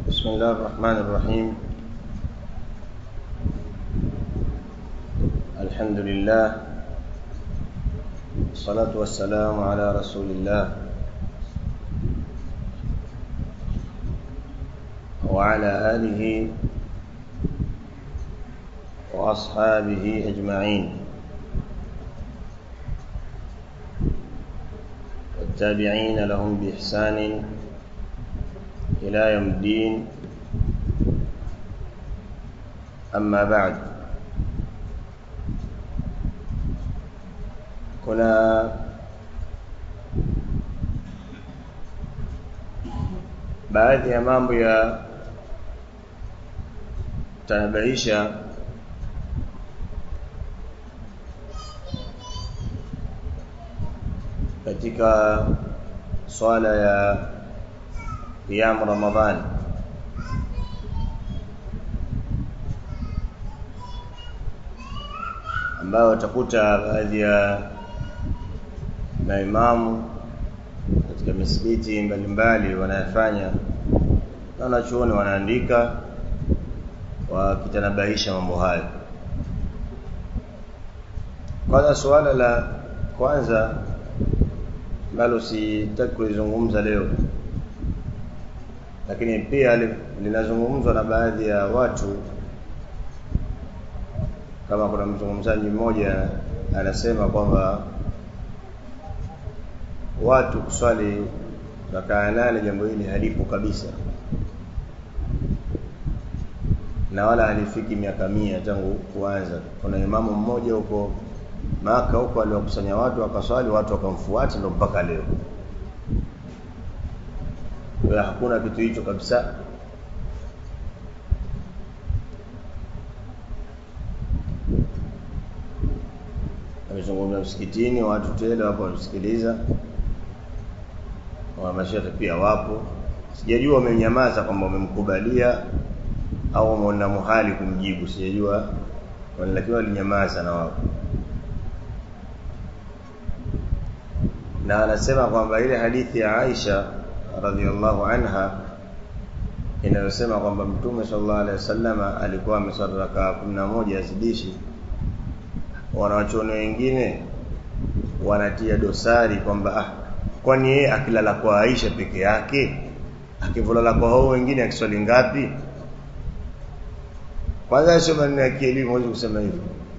بسم الله الرحمن الرحيم الحمد لله والصلاة والسلام على رسول الله وعلى آله وأصحابه أجمعين والتابعين لهم بإحسان إلى يوم الدين أما بعد kuna baadhi ya mambo ya tanabahisha katika swala ya qiyam Ramadhan ambao utakuta baadhi ya maimamu katika misikiti mbalimbali wanayafanya na wanachuoni wanaandika wakitanabahisha mambo hayo kwanza suala la kwanza ambalo sitaki kulizungumza leo lakini pia linazungumzwa na baadhi ya watu kama kuna mzungumzaji mmoja anasema kwamba watu kuswali rakaa nane jambo hili halipo kabisa na wala halifiki miaka mia tangu kuanza kuna imamu mmoja huko maka huko aliwakusanya watu wakaswali watu wakamfuata ndo mpaka leo kwa hakuna kitu hicho kabisa amezungumza msikitini watu tele wapo wanasikiliza wa mashehe pia wapo sijajua wamenyamaza kwamba wamemkubalia au wameona muhali kumjibu sijajua lakini walinyamaza na wapo na anasema kwamba ile hadithi ya Aisha radhiallahu anha inayosema kwamba Mtume sallallahu alaihi wasallam alikuwa ameswali rakaa 11 azidishi wanawachuoni wengine wanatia dosari kwamba ah kwani yeye akilala kwa Aisha peke yake akivulala kwa hao wengine akiswali ngapi kwanza sio maneno ya kielimu huwezi kusema hivyo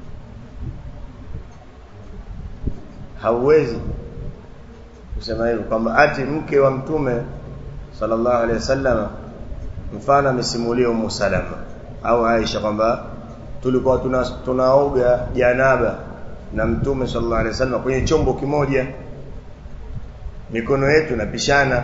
hauwezi kusema hivyo kwamba ati mke wa mtume sallallahu alaihi wasallam mfano amesimulia Ummu Salama au Aisha kwamba tulikuwa tuna, tunaoga janaba na mtume sallallahu alaihi wasallam kwenye chombo kimoja mikono yetu inapishana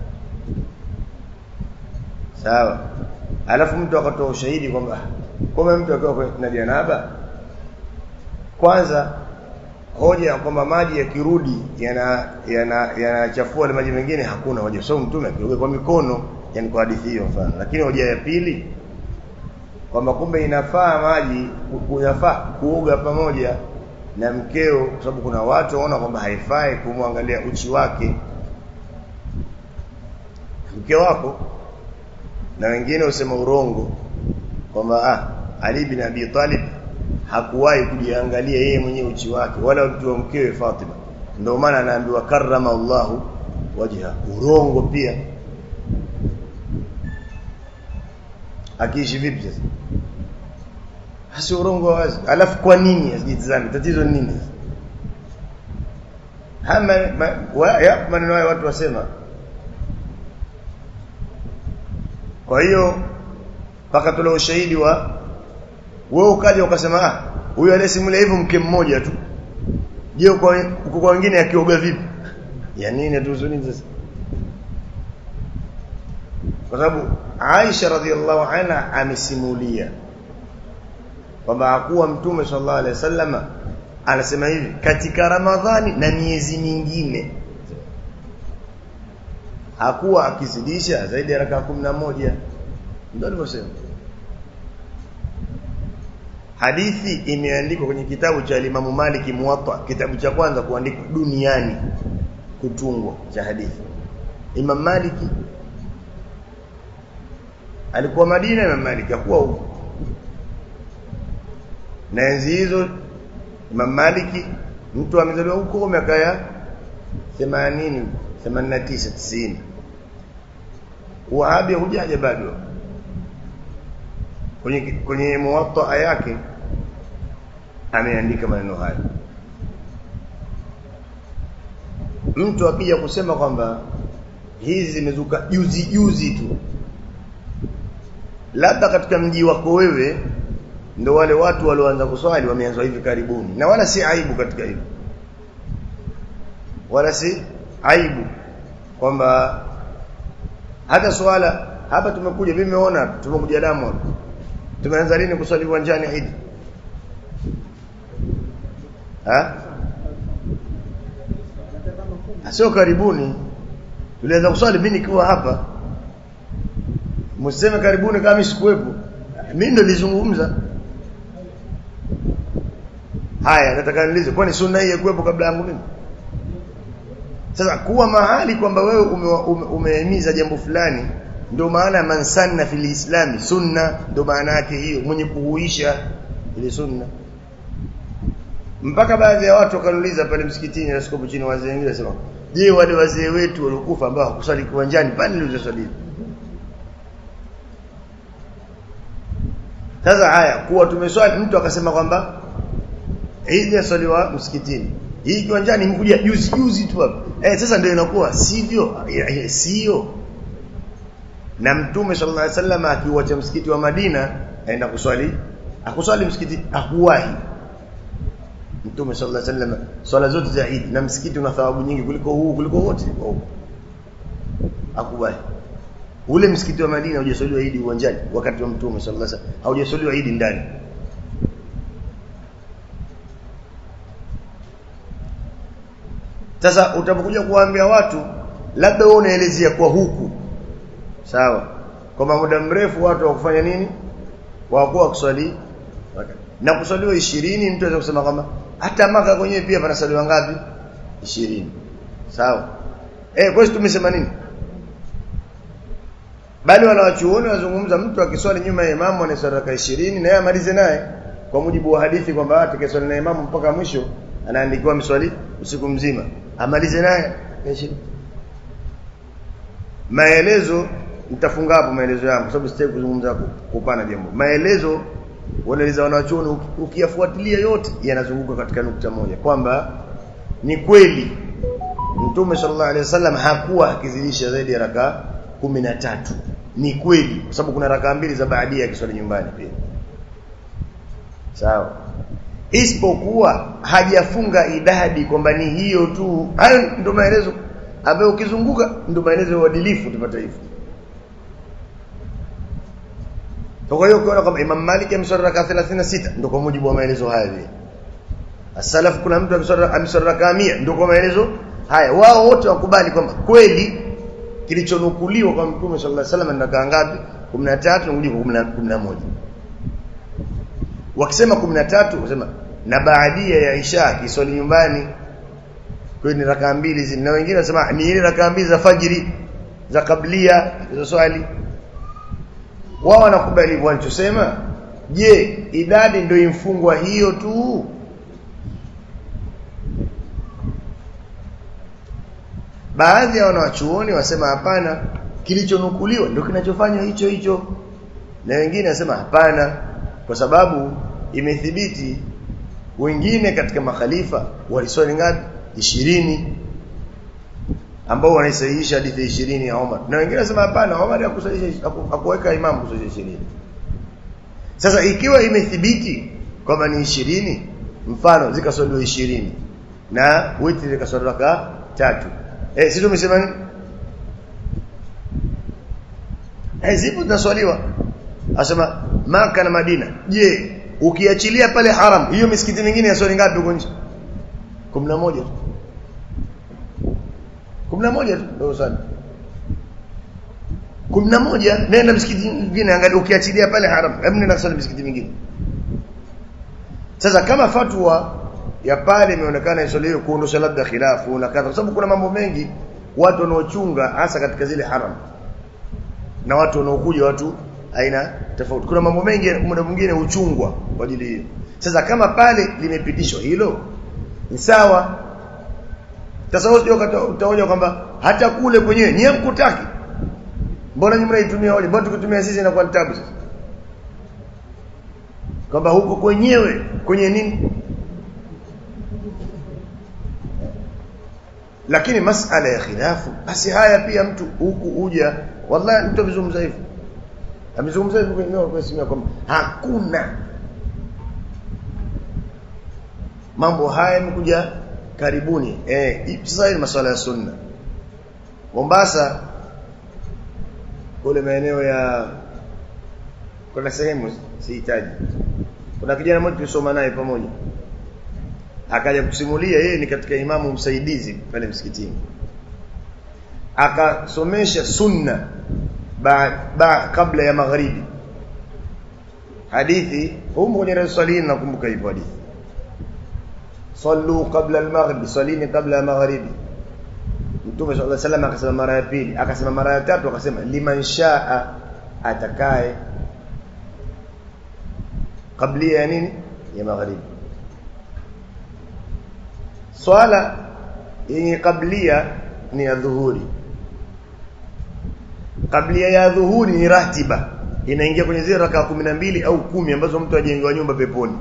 sawa alafu mtu akatoa ushahidi kwamba kama mtu akiwa na janaba kwanza hoja kwamba maji yakirudi yana yanachafua yana maji mengine hakuna hoja so mtume akioga kwa mikono yani kwa hadithi hiyo mfano lakini hoja ya pili kwamba kumbe inafaa maji kunafaa kuoga pamoja na mkeo kwa sababu kuna watu waona kwamba haifai kumwangalia uchi wake mke wako na wengine usema urongo kwamba ah Ali bin Abi Talib hakuwahi kujiangalia yeye mwenyewe uchi wake wala mtu wa mkewe Fatima ndio maana anaambiwa karrama Allahu wajha urongo pia akiishi vipi sasa hasi urongo wazi alafu kwa nini asijitazame tatizo ni nini hama ya maneno hayo watu wasema kwa hiyo mpaka tule ushahidi wa wewe ukaja ukasema ah huyu aliyesimulia hivyo mke mmoja tu je uko kwa wengine akioga vipi ya nini tuzuni sasa kwa sababu Aisha radhiallahu anha amesimulia kwamba hakuwa mtume sallallahu alaihi wasallam anasema hivi katika Ramadhani na miezi mingine hakuwa akizidisha zaidi ya rakaa 11 ndio alivyosema hadithi imeandikwa kwenye kitabu cha Imam Malik Muwatta kitabu cha kwanza kuandikwa duniani kutungwa cha hadithi Imam Maliki alikuwa Madina Imam Malik hakuwa huko na enzi hizo Imam Malik mtu amezaliwa huko miaka ya 80 89 90 Wahabi hujaja bado kwenye kwenye muwatta yake ameandika maneno haya mtu akija kusema kwamba hizi zimezuka juzi juzi tu labda katika mji wako wewe ndo wale watu walioanza kuswali wameanza hivi karibuni na wala si aibu katika hilo wala si aibu kwamba hata swala hapa tumekuja mimi nimeona tumekuja damu hapa tumeanza lini kuswali uwanjani Eid ha sio karibuni tulianza kuswali mimi nikiwa hapa mseme karibuni kama sikuwepo mimi ndo nilizungumza haya nataka niulize kwani sunna hii kuwepo kabla yangu mimi sasa kuwa mahali kwamba wewe umehimiza ume, jambo fulani ndio maana man sanna fil islami sunna ndio maana yake hiyo mwenye kuhuisha ile sunna mpaka baadhi ya watu wakaniuliza pale msikitini na sikopo chini wazee wengine wasema je wale wazee wetu waliokufa ambao hakusali kiwanjani pale nilizosali sasa haya kuwa tumeswali mtu akasema kwamba Eid yasaliwa msikitini hii kiwanjani mkuja juzi juzi tu hapa eh sasa ndio inakuwa sivyo sio na mtume sallallahu alaihi wasallam akiuacha msikiti wa Madina aenda kuswali akuswali msikiti akuwahi mtume sallallahu alaihi wasallam swala zote za Eid na msikiti una thawabu nyingi kuliko huu kuliko wote akuwahi ule msikiti wa Madina hujaswaliwa Eid uwanjani wakati wa mtume sallallahu alaihi wasallam haujaswaliwa Eid ndani Sasa utapokuja kuwaambia watu labda wewe unaelezea kwa huku. Sawa. Kwa muda mrefu watu wa kufanya nini? Wakuwa kuswali na kuswaliwa 20 mtu anaweza kusema kwamba hata maka kwenyewe pia panasaliwa ngapi? 20. Sawa. Eh kwa hiyo tumesema nini? Bali wanawachuoni wazungumza mtu akiswali nyuma ya imamu anaswali raka 20 na yeye amalize naye kwa mujibu wa hadithi kwamba atakayeswali na imamu mpaka mwisho anaandikiwa miswali usiku mzima amalize naye maelezo nitafunga hapo maelezo yangu kwa sababu sitaki kuzungumza kupana jambo maelezo wanaeleza wanachuoni ukiyafuatilia yote yanazunguka katika nukta moja kwamba ni kweli Mtume sallallahu alaihi wasallam hakuwa akizidisha zaidi ya raka tatu ni kweli kwa sababu kuna raka mbili za baadia akiswali nyumbani pia sawa isipokuwa hajafunga idadi kwamba ni hiyo tu hayo ndio maelezo ambayo ukizunguka ndio maelezo ya uadilifu tupata hivyo kwa hiyo ukiona kwamba Imam Malik ameswali raka 36 ndio kwa mujibu wa maelezo haya vile As-salaf kuna mtu ameswali raka 100 ndio kwa maelezo haya wao wote wakubali kwamba kweli kilichonukuliwa kwa Mtume sallallahu alaihi wasallam ni raka ngapi 13 na mujibu 11 wakisema 13 wasema na baadia ya Isha kiswali nyumbani kwa ni rakaa mbili zile na wengine wasema ni ile rakaa mbili za fajiri za kablia za swali wao wanakubali hivyo wanachosema je idadi ndio imfungwa hiyo tu baadhi ya wanawachuoni wasema hapana kilichonukuliwa ndio kinachofanywa hicho hicho na wengine wasema hapana kwa sababu imethibiti wengine katika makhalifa waliswali ngapi 20 ambao wanaisahihisha hadithi 20 ya Omar na wengine wanasema hapana Omar hakusahihisha hakuweka imam kusahihisha 20 sasa ikiwa imethibiti kwamba ni 20 mfano zikaswaliwa 20 na witri zikaswaliwa raka tatu eh sisi tumesema nini eh zipo zinaswaliwa asema Maka na Madina je ukiachilia pale haram hiyo misikiti mingine ya swali ngapi huko nje 11 tu 11 tu ndio swali 11 nenda msikiti mwingine angalia ukiachilia pale haram hebu nenda swali misikiti mingine sasa kama fatwa ya pale imeonekana iswaliwe kuondosha labda khilafu na kadha kwa sababu kuna mambo mengi watu wanaochunga hasa katika zile haram na watu wanaokuja watu aina tofauti kuna mambo mengi muda mwingine uchungwa kwa ajili hiyo sasa kama pale limepitishwa hilo ni sawa sasa utaoja kwamba hata kule kwenyewe nyie mkutaki mbona nyinyi mnaitumia wale mbona tukitumia sisi inakuwa tabu sasa kwamba huko kwenyewe kwenye nini lakini masala ya khilafu basi haya pia mtu huku uja wallahi mtu amezungumza hivyo amezungumza hivyo kwenye kwa simu kwamba hakuna mambo haya yamekuja karibuni eh sasa ni masuala ya sunna Mombasa kule maeneo ya kuna sehemu sihitaji kuna kijana mmoja tulisoma naye pamoja akaja kusimulia yeye ni katika imamu msaidizi pale msikitini akasomesha sunna ba, ba, kabla ya magharibi hadithi humu kwenye rasulini nakumbuka hivyo hadithi sallu qabla al-maghrib salini qabla ya magharibi Mtume sallallahu alaihi wasallam akasema mara ya pili akasema mara ya tatu akasema liman shaa atakaye kabla ya nini ya magharibi swala yenye kablia ni ya dhuhuri kablia ya dhuhuri ni ratiba inaingia kwenye zile raka mbili au kumi ambazo mtu ajengewa nyumba peponi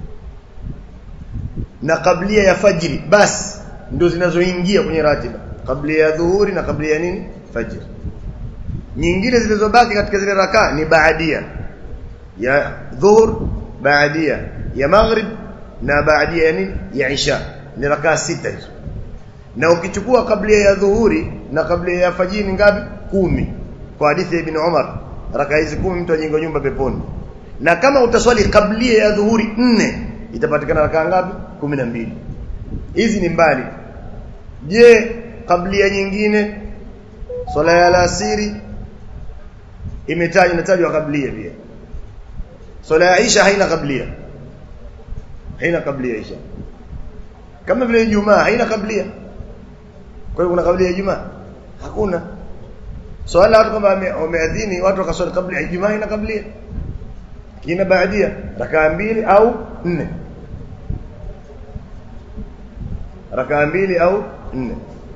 na kablia ya fajiri basi ndio zinazoingia kwenye ratiba kablia ya dhuhuri na kablia ya nini fajiri nyingine zilizobaki katika zile raka ni baadia ya dhuhur baadia ya maghrib na baadia ya nini ya isha ni rakaa sita hizo na ukichukua kabla ya dhuhuri na kabla ya fajiri ngapi kumi kwa hadithi ya ibn Umar rakaa hizi kumi mtu ajenga nyumba peponi na kama utaswali kabla ya dhuhuri nne itapatikana rakaa ngapi kumi na mbili hizi ni mbali je kabla nyingine swala ya alasiri imetajwa inatajwa kabla pia swala ya isha haina kabla haina kabla isha kama vile Ijumaa haina kablia. Kwa hiyo kuna kablia ya Ijumaa? Hakuna. Swala watu kama wameadhini watu wakaswali kabla ya Ijumaa haina kablia. Kina baadia rakaa mbili au nne. Rakaa mbili au nne.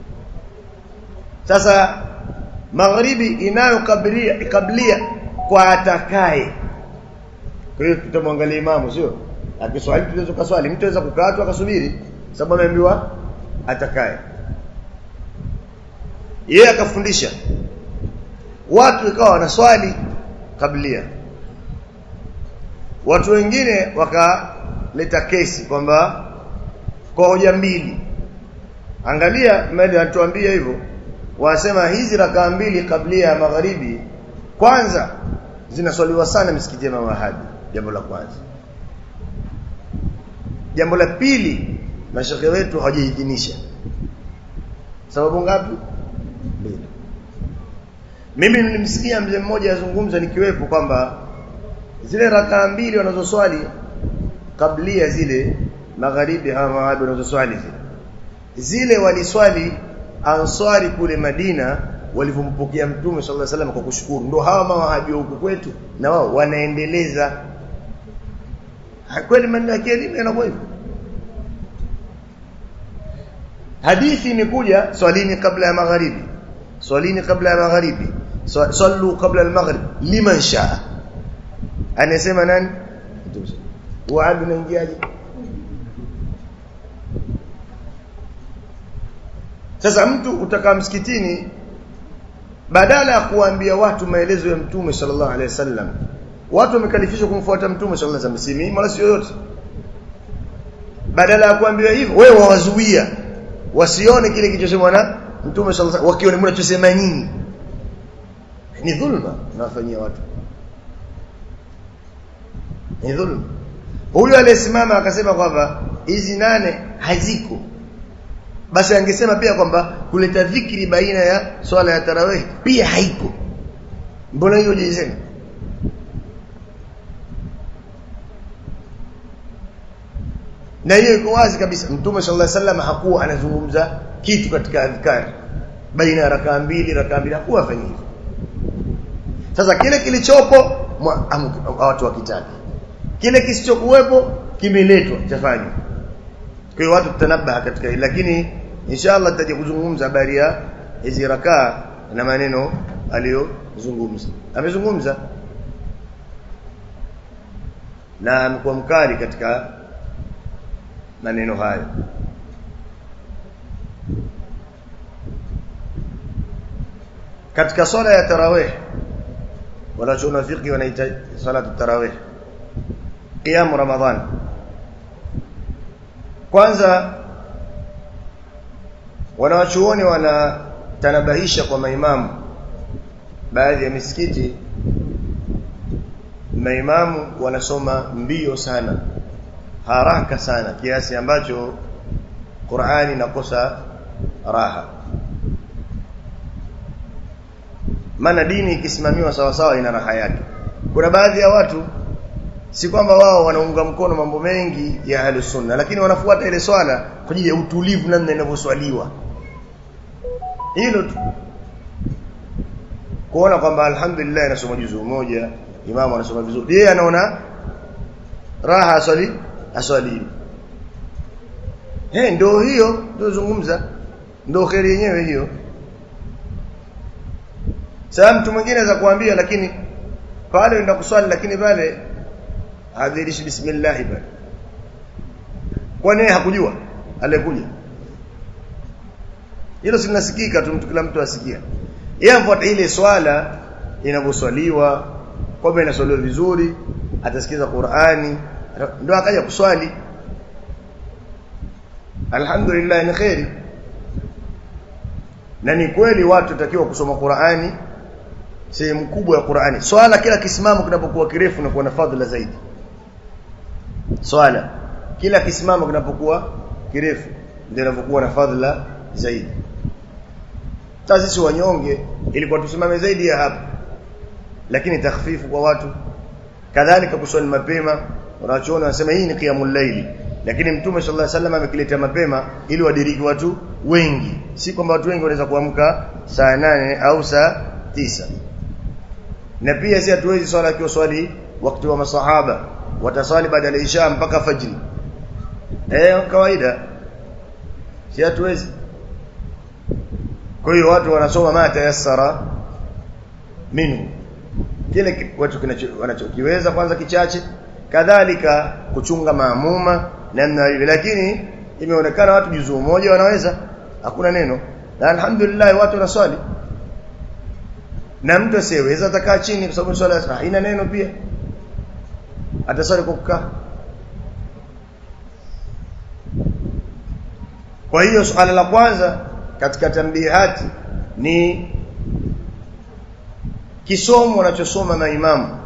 Sasa magharibi inayo kablia kablia kwa atakaye. Kwa hiyo tutamwangalia imamu sio? Akiswali tunaweza kuswali, mtu anaweza kukaa tu akasubiri sababu ameambiwa atakaye yeye akafundisha watu ikawa wanaswali kablia watu wengine wakaleta kesi kwamba kwa hoja mbili angalia mali anatuambia hivyo wanasema hizi rakaa mbili kablia ya magharibi kwanza zinaswaliwa sana misikiti ya Mahadi jambo la kwanza jambo la pili mashekhe wetu hawajaidhinisha sababu ngapi mbili mimi nilimsikia mzee mmoja azungumza nikiwepo kwamba zile rakaa mbili wanazoswali kablia zile magharibi hawa mawahabi wanazoswali zile zile waliswali answari kule Madina walivyompokea mtume sallallahu alaihi wasallam kwa kushukuru ndio hawa mawahabi huku kwetu na wao wanaendeleza kweli maneno ya kielimu yanakuwa hivyo hadithi imekuja swalini kabla ya magharibi swalini kabla ya magharibi sallu kabla al-maghrib liman shaa anasema nani waadu naingiaje sasa mtu utakaa msikitini badala ya kuambia watu maelezo ya mtume sallallahu alaihi wasallam watu wamekalifishwa kumfuata mtume sallallahu alaihi wasallam si wala si yoyote badala ya kuambiwa hivyo wewe wawazuia wasione kile kilichosemwa na mtume sallallahu alaihi wakione mnachosema nyinyi ni dhulma unafanyia watu ni dhulma huyu aliyesimama akasema kwamba hizi nane haziko basi angesema pia kwamba kuleta dhikri baina ya swala ya tarawih pia haiko mbona hiyo hujisema na hiyo iko wazi kabisa mtume sallallahu alaihi wasallam hakuwa anazungumza kitu katika adhkari baina ya rakaa mbili rakaa mbili hakuwa afanya hivyo sasa kile kilichopo watu wakitaka kile kisichokuwepo kimeletwa chafanywa kwa hiyo watu tutanabaha katika hili lakini inshallah tutaje kuzungumza habari ya hizi rakaa na maneno aliyozungumza amezungumza na amekuwa mkali katika maneno hayo katika swala ya tarawih wanachoona fiqh wanaita salatu tarawih qiyam ramadhan kwanza wanawachuoni wanatanabahisha kwa maimamu baadhi ya misikiti maimamu wanasoma mbio sana haraka sana kiasi ambacho Qur'ani inakosa raha maana dini ikisimamiwa sawa sawa ina raha yake kuna baadhi ya watu si kwamba wao wanaunga mkono mambo mengi ya ahli sunna lakini wanafuata ile swala kwa ajili ya utulivu namna inavyoswaliwa hilo tu kuona kwamba alhamdulillah anasoma juzuu moja imamu anasoma vizuri yeye anaona raha aswali aswali eh ndio hiyo ndio zungumza ndio kheri yenyewe hiyo sasa mtu mwingine anaweza kuambia lakini pale ndio kuswali lakini pale hadhirishi bismillah pale kwani hakujua aliyekuja hilo sinasikika tu mtu kila mtu asikia yeye afuata ile swala inavyoswaliwa kwamba inaswaliwa vizuri atasikiza Qur'ani ndio akaja kuswali alhamdulillah ni khairi na ni kweli watu takiwa kusoma Qur'ani sehemu kubwa ya Qur'ani swala kila kisimamo kinapokuwa kirefu na kuwa na fadhila zaidi swala kila kisimamo kinapokuwa kirefu ndio inapokuwa na fadhila zaidi sasa sisi wanyonge ilikuwa tusimame zaidi ya hapa lakini takhfifu kwa watu kadhalika kuswali mapema wanachoona wanasema hii ni qiyamul layli lakini mtume sallallahu alaihi wasallam amekileta mapema ili wadiriki watu wengi si kwamba watu wengi wanaweza kuamka saa nane au saa tisa na pia si hatuwezi swala akiwa swali wakati wa masahaba wataswali baada ya isha mpaka fajri eh kawaida si hatuwezi kwa hiyo watu wanasoma ma tayassara minhu kile watu wanachokiweza kwanza kichache kadhalika kuchunga maamuma namna hivi lakini imeonekana watu juzuu moja wanaweza hakuna neno na alhamdulillah watu wanaswali na mtu asiyeweza atakaa chini kwa sababu swala haina neno pia ataswali kwa kukaa kwa hiyo swala la kwanza katika tambihati ni kisomo wanachosoma maimamu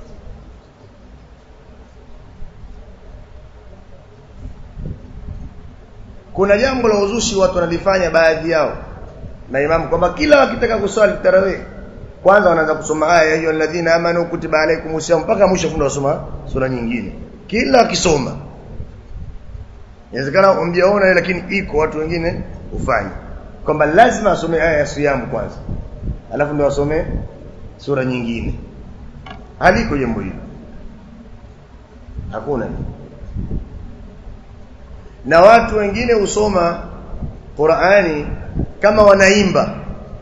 kuna jambo la uzushi watu wanalifanya baadhi yao maimamu kwamba kila wakitaka kuswali tarawih kwanza wanaanza kusoma aya ya hiyo alladhina amanu kutiba alaykum siyam mpaka mwisho funda wasoma sura nyingine kila akisoma inawezekana umjaona lakini iko watu wengine ufanye kwamba lazima asome aya ya siyamu kwanza alafu ndio asome sura nyingine haliko jambo hilo hakuna na watu wengine husoma Qur'ani kama wanaimba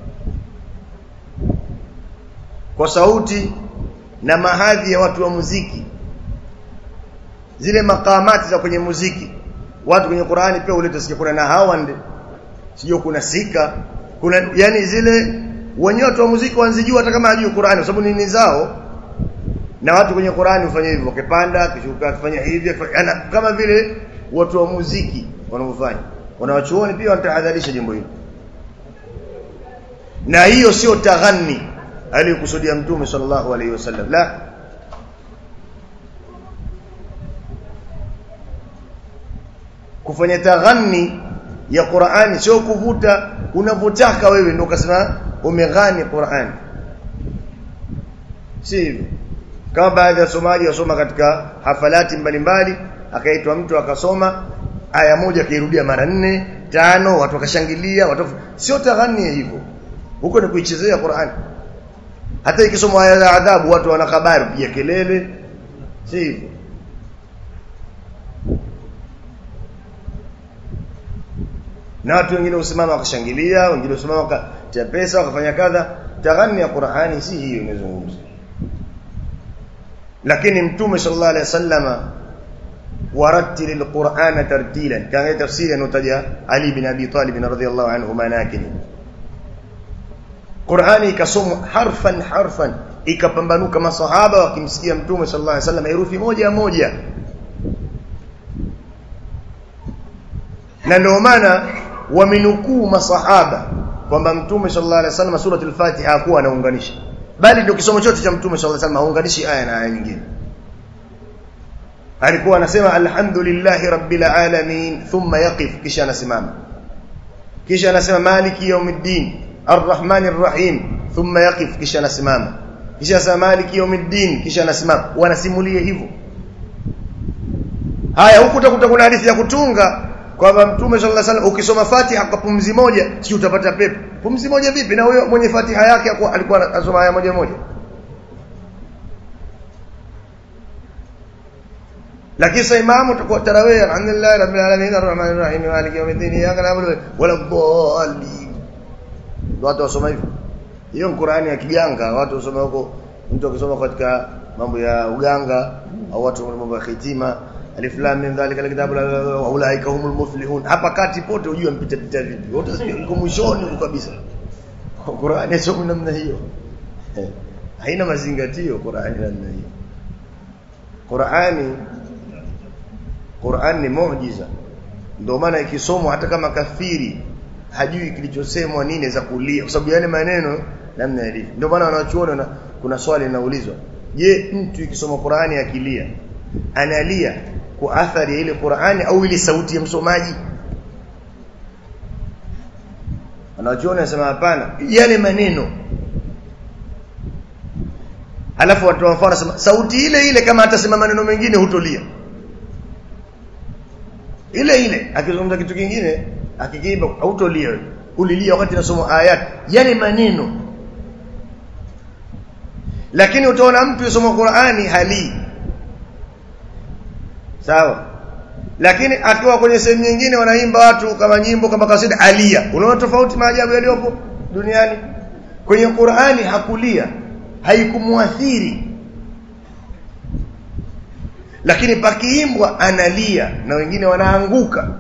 kwa sauti na mahadhi ya watu wa muziki zile makamati za kwenye muziki watu kwenye Qur'ani pia uleta sikia kuna na hawand sio kuna sika kuna yani zile wenyewe watu wa muziki wanzijua hata kama hajui Qur'ani kwa sababu nini zao na watu kwenye Qur'ani hufanya hivyo wakipanda kishuka kufanya hivi ana kama vile watu wa muziki wanavyofanya wanawachuoni pia wanatahadharisha jambo hilo na hiyo sio taghani aliyokusudia mtume sallallahu alaihi wasallam la kufanya taghani ya Qur'ani sio kuvuta unavyotaka wewe ndio ukasema umeghani Qur'ani si hivyo kama baadhi ya wasomaji wasoma katika hafalati mbalimbali akaitwa mtu akasoma aya moja akairudia mara nne tano watu wakashangilia watu sio taghani hivyo huko ni kuichezea Qur'ani hata ikisomwa aya za adhabu watu wana habari pia kelele si hivyo na watu wengine usimama wakashangilia wengine usimama wakatia pesa wakafanya kadha taghani ya Qur'ani si hiyo inazungumza lakini mtume sallallahu alaihi wasallama warattil alqur'ana tartilan kana tafsiri anotaja Ali bin Abi Talib radhiyallahu anhu manakini Qur'ani ikasomwa harfan harfan ikapambanuka masahaba wakimsikia mtume sallallahu alaihi wasallam herufi moja moja na ndio maana wamenukuu masahaba kwamba mtume sallallahu alaihi wasallam sura al-Fatiha hakuwa anaunganisha bali ndio kisomo chote cha mtume sallallahu alaihi wasallam haunganishi aya na aya nyingine alikuwa anasema alhamdulillahi rabbil alamin thumma yaqif kisha anasimama kisha anasema maliki yawmiddin arrahmanir rahim thumma yaqif kisha anasimama kisha anasema maliki yawmiddin kisha anasimama wanasimulia hivyo haya huku utakuta kuna hadithi ya kutunga kwamba mtume sallallahu alaihi wasallam ukisoma Fatiha kwa pumzi moja si utapata pepo pumzi moja vipi na huyo mwenye Fatiha yake alikuwa anasoma aya moja moja lakini sasa imamu utakuwa tarawih alhamdulillah rabbil alamin arrahmanir rahim maliki yawmiddin iyyaka na'budu wala dhalin watu wasoma hivyo hiyo Qur'ani ya kiganga watu wasoma huko mtu akisoma katika mambo ya uganga au watu mambo ya khitima alif lam mim dhalika alkitabu wa ulaika humul muflihun hapa kati pote ujue mpita pita vipi wote uko mwishoni huko kabisa Qur'ani sio namna hiyo haina mazingatio Qur'ani namna hiyo Qur'ani Qur'an ni muujiza ndio maana ikisomwa hata kama kafiri hajui kilichosemwa nini za kulia kwa sababu yale maneno namna yalivyo ndio maana wanachuona kuna swali linaulizwa je mtu ikisoma Qur'ani akilia analia kwa athari ya ile Qur'ani au ile sauti ya msomaji wanachuona nasema hapana yale maneno alafu watu wa mfano sauti ile ile kama atasema maneno mengine hutolia ile ile akizungumza kitu kingine akikiimba hautolia ulilia wakati nasoma ayat yale maneno lakini utaona mtu yasoma Qur'ani hali sawa lakini akiwa kwenye sehemu nyingine wanaimba watu kama nyimbo kama kasida alia unaona tofauti maajabu yaliyopo duniani kwenye Qur'ani hakulia haikumuathiri lakini pakiimbwa analia na wengine wanaanguka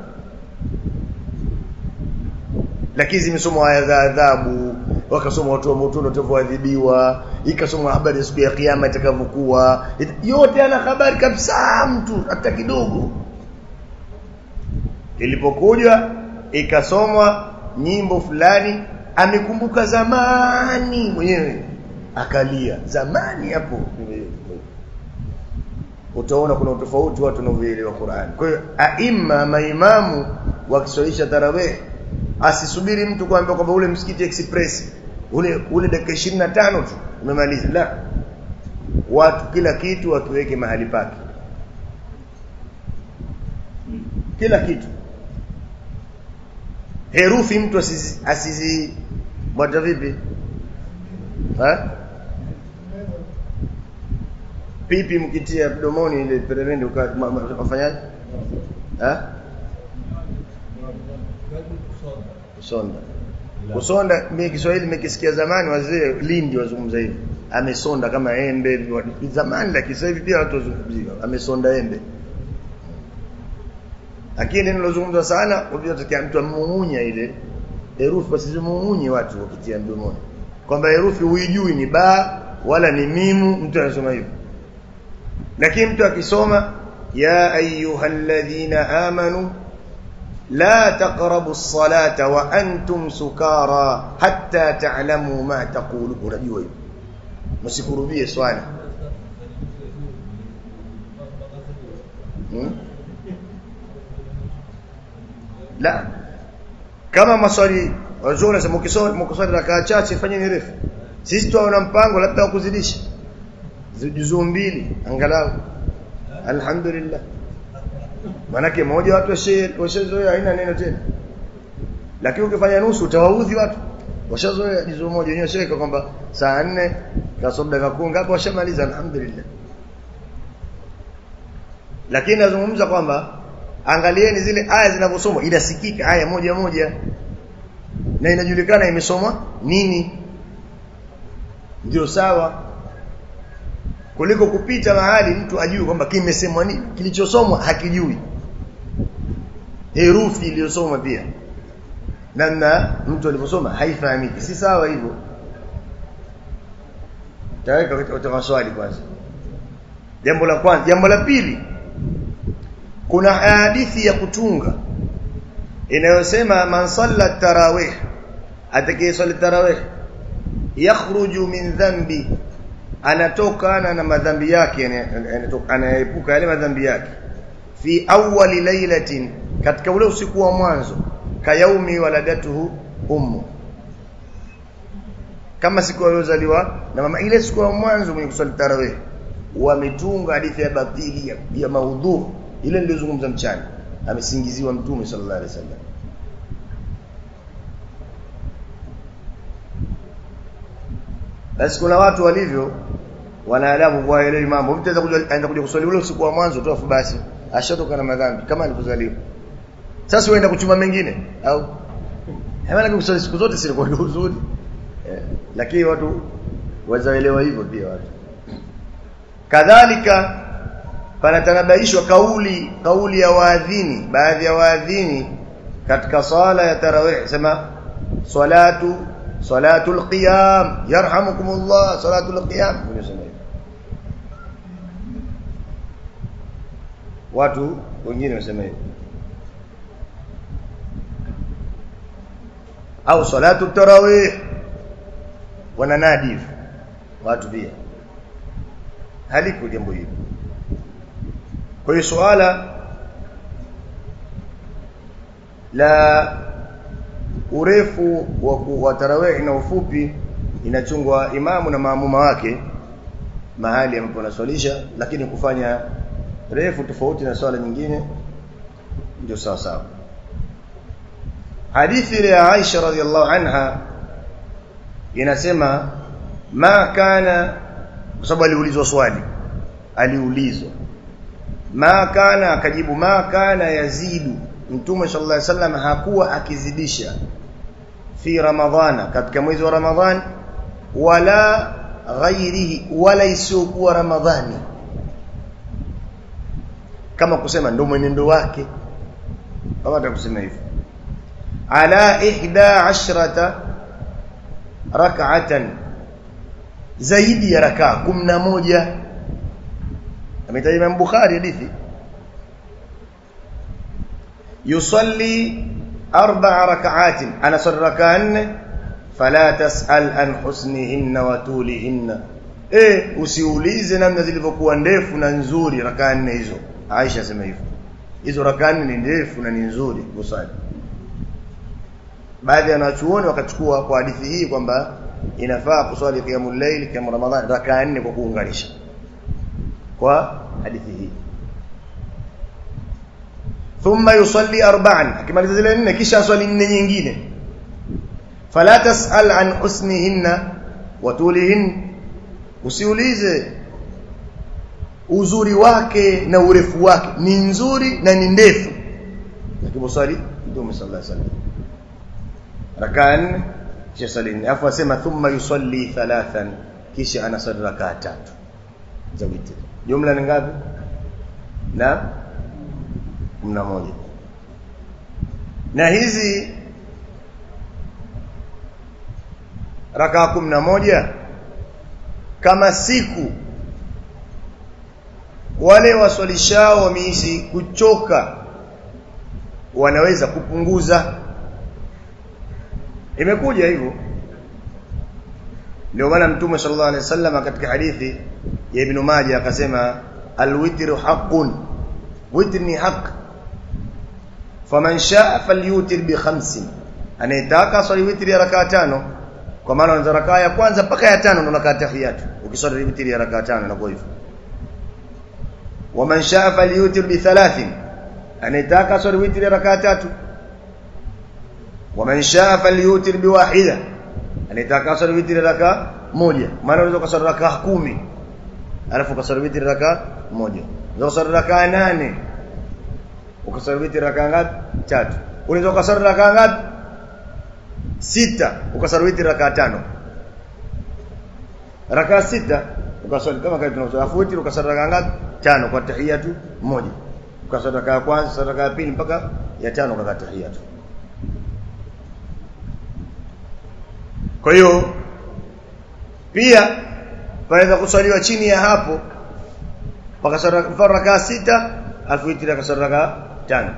lakini zimesomwa aya za adhabu wakasoma watu wa motoni watavyoadhibiwa ikasomwa habari ya siku ya kiyama itakavyokuwa yote ana habari kabisa mtu hata kidogo ilipokuja ikasomwa nyimbo fulani amekumbuka zamani mwenyewe akalia zamani hapo utaona kuna utofauti watu wanavyoelewa Qur'an. Kwa hiyo aima maimamu wakiswalisha tarawih asisubiri mtu kuambia kwamba ule msikiti express ule ule dakika 25 tu umemaliza la watu kila kitu wakiweke mahali pake kila kitu herufi mtu asizi, asizi bwata vipi ha pipi mkitia mdomoni ile peremende ukafanyaje eh kusonda kusonda mimi Kiswahili nimekisikia zamani wazee Lindi wazungumza hivi amesonda kama embe zamani lakini sasa hivi pia watu wazungumzia amesonda embe lakini neno lozungumzwa sana unataka mtu amumunya ile herufi basi zimumunye watu wakitia mdomoni kwamba herufi huijui ni ba wala ni mimu mtu anasoma hivyo lakini mtu akisoma ya ayyuhalladhina amanu la taqrabu as-salata wa antum sukara hatta ta'lamu ma taqulu unajua hiyo msikurubie swala hmm? la kama maswali wazuri nasema ukisoma mkiswali rakaa chache fanyeni refu sisi tuona mpango labda wa kuzidisha juzuu mbili angalau alhamdulillah manake moja watu washezoea haina neno tena lakini ukifanya nusu utawaudhi watu washazoea juzu moja wenyewe shaweka kwamba saa 4 kasoro dakika 10 ngapi washamaliza alhamdulillah lakini nazungumza kwamba angalieni zile aya zinavyosomwa inasikika aya moja moja na inajulikana imesomwa nini ndio sawa kuliko kupita mahali mtu ajue kwamba kimesemwa nini kilichosomwa hakijui herufi iliyosomwa pia namna mtu alivyosoma haifahamiki si sawa hivyo taweka katika maswali kwanza jambo la kwanza jambo la pili kuna hadithi ya kutunga inayosema man salla tarawih atakayesali tarawih yakhruju min dhanbi anatokana na madhambi yake anaepuka yale madhambi yake fi awwali lailatin katika ule usiku wa mwanzo kayaumi waladatuhu ummu kama siku aliyozaliwa na mama ile siku ya mwanzo mwenye kusali tarawih wametunga hadithi ya batili ya, ya maudhu ile nilizungumza mchana amesingiziwa mtume sallallahu alaihi wasallam basi kuna watu walivyo wanaadabu kwa ile mambo mtu anaweza kuja aenda kuja kuswali ule usiku wa mwanzo tu afu basi ashatoka na madhambi kama alivyozaliwa sasa uenda kuchuma mengine au hapana kuswali siku zote si kwa uzuri eh, lakini watu wazaelewa hivyo pia watu kadhalika panatanabaishwa kauli kauli ya waadhini baadhi ya waadhini katika sala ya tarawih sema salatu salatul qiyam yarhamukumullah salatul qiyam unasema hivyo watu wengine wasema hivyo au salatu tarawih wananadi watu pia haliko jambo hili kwa hiyo suala la urefu wa, wa tarawih na ufupi inachungwa imamu na maamuma wake mahali ambapo anaswalisha lakini kufanya refu tofauti na swala nyingine ndio sawa sawa hadithi ile ya Aisha radhiallahu anha inasema ma kana kwa sababu aliulizwa swali aliulizwa ma kana akajibu ma kana yazidu mtume sallallahu alaihi wasallam hakuwa akizidisha fi ramadhana katika mwezi wa ramadhani wala ghairihi wala isiyokuwa ramadhani kama kusema ndio mwenendo wake kama atakusema hivyo ala ihda ashrata rak'atan zaidi ya rakaa 11 ametaja Imam Bukhari hadithi yusalli arba'a rak'atin ana salla rak'an fala tas'al an husnihinna wa tulihinna eh usiulize namna zilivyokuwa ndefu na nzuri rakaa nne hizo Aisha sema hivyo hizo rakaa nne ni ndefu na ni nzuri kusali baadhi ya wanachuoni wakachukua kwa hadithi hii kwamba inafaa kuswali qiyamul layl kama ramadhan rakaa nne kwa kuunganisha kwa hadithi hii thumma yusalli arba'an akimaliza zile nne kisha swali nne nyingine fala tasal an husnihinna wa tulihin usiulize uzuri wake na urefu wake ni nzuri na ni ndefu lakini swali Mtume sallallahu alaihi wasallam rakaa nne kisha swali nne afu asema thumma yusalli thalathan kisha anasali rakaa tatu za witri jumla ni ngapi na mna moja na hizi rakaa kumi na moja kama siku wale waswalishao wameishi kuchoka wanaweza kupunguza imekuja hivyo ndio maana mtume sallallahu alaihi wasallam katika hadithi ya ibn Majah akasema alwitru haqqun witr ni haq faman shaa falyutir bi khamsin anayetaka swali witri ya rakaa tano kwa maana unaanza rakaa ya kwanza mpaka ya tano ndio unakaa tahiyatu ukiswali witri ya rakaa tano inakuwa hivyo waman shaa falyutir bi thalathin anayetaka swali witri ya rakaa tatu waman shaa falyutir bi wahida anataka kaswali witri raka moja maana unaweza kaswali raka kumi alafu kaswali witri raka moja unaweza kaswali raka nane ukaswali witri raka ngapi tatu unaweza kaswali raka ngapi sita ukaswali witri raka tano raka sita ukaswali kama kawaida tunaswali afu witri ukaswali raka ngapi tano kwa tahiyatu moja ukaswali raka ya kwanza raka ya pili mpaka ya tano kwa tahiyatu kwa hiyo pia panaweza kuswaliwa chini ya hapo pakaswali raka sita afu witri akaswali raka tano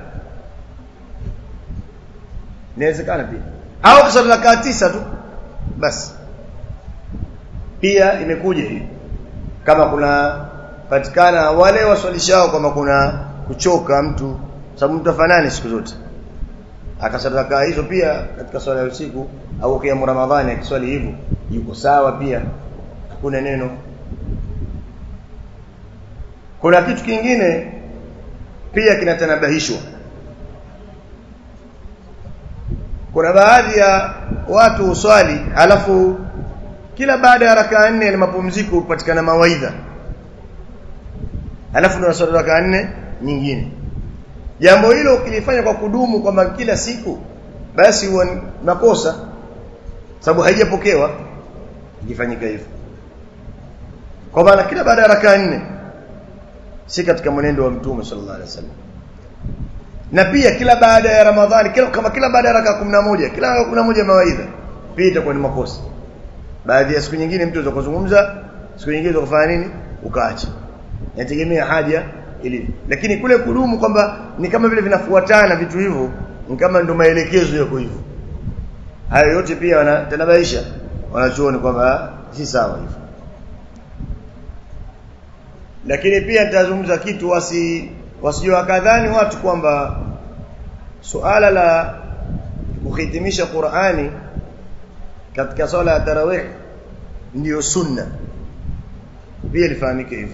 inawezekana pia au kuswali raka tisa tu basi pia imekuja hii kama kuna patikana wale waswalishao kama kuna kuchoka mtu sababu mtu afanani siku zote akaswali raka hizo pia katika swala ya usiku au kiamu ramadhani akiswali hivyo yuko sawa pia hakuna neno kuna kitu kingine pia kinatanabahishwa kuna baadhi ya watu uswali alafu kila baada ya rakaa nne ni mapumziko hupatikana mawaidha alafu ndio swali rakaa nne nyingine jambo hilo ukilifanya kwa kudumu kwamba kila siku basi huwa makosa sababu haijapokewa ikifanyika hivyo kwa maana kila baada ya rakaa nne si katika mwenendo wa mtume sallallahu alaihi wasallam na pia kila baada ya ramadhani kila kama kila baada ya rakaa 11 kila rakaa 11 mawaidha pia itakuwa ni makosa baadhi ya siku nyingine mtu anaweza kuzungumza siku nyingine unaweza kufanya nini ukaacha inategemea haja ilivyo lakini kule kudumu kwamba ni kama vile vinafuatana vitu hivyo ni kama ndio maelekezo yako hivyo hayo yote pia wanatanabaisha wanachuoni kwamba si sawa hivyo lakini pia nitazungumza kitu wasi wasijua wakadhani watu kwamba suala la kuhitimisha Qur'ani katika swala ya tarawih ndiyo sunna pia lifahamike hivyo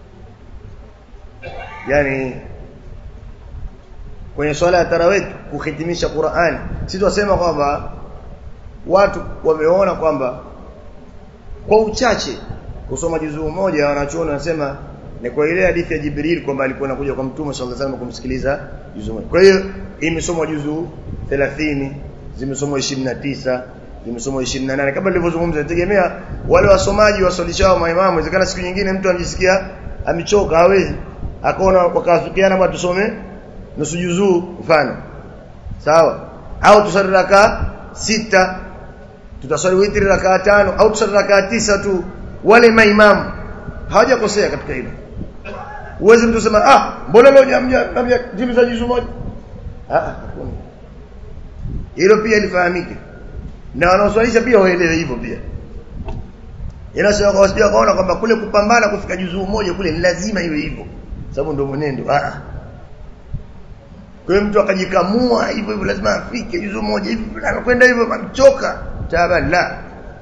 yani kwenye swala ya tarawih kuhitimisha Qur'ani si tunasema kwamba watu wameona kwamba kwa uchache kusoma juzuu moja wanachuoni wanasema ni kwa ile hadithi ya Jibril kwamba alikuwa anakuja kwa Mtume sallallahu alaihi wasallam kumsikiliza juzuu moja. Kwa hiyo imesomwa juzuu 30, zimesomwa 29, zimesomwa 28 kama nilivyozungumza nategemea wale wasomaji waswalishao maimamu inawezekana siku nyingine mtu anajisikia amechoka hawezi akaona wakafikiana bwana tusome nusu juzuu mfano sawa au tusali raka sita tutaswali witri raka tano au tusali raka tisa tu wale maimamu hawajakosea katika hilo uweze mtu sema ah mbona leo jamja jimiza juzuu moja ah hakuna hilo pia lifahamike na wanaoswalisha pia waelewe hivyo pia inasema kwa wasije kaona kwamba kule kupambana kufika juzuu moja kule ni lazima iwe hivyo sababu ndio mwenendo ah kwa hiyo mtu akajikamua hivyo hivyo lazima afike juzuu moja hivi anakwenda hivyo amchoka taban la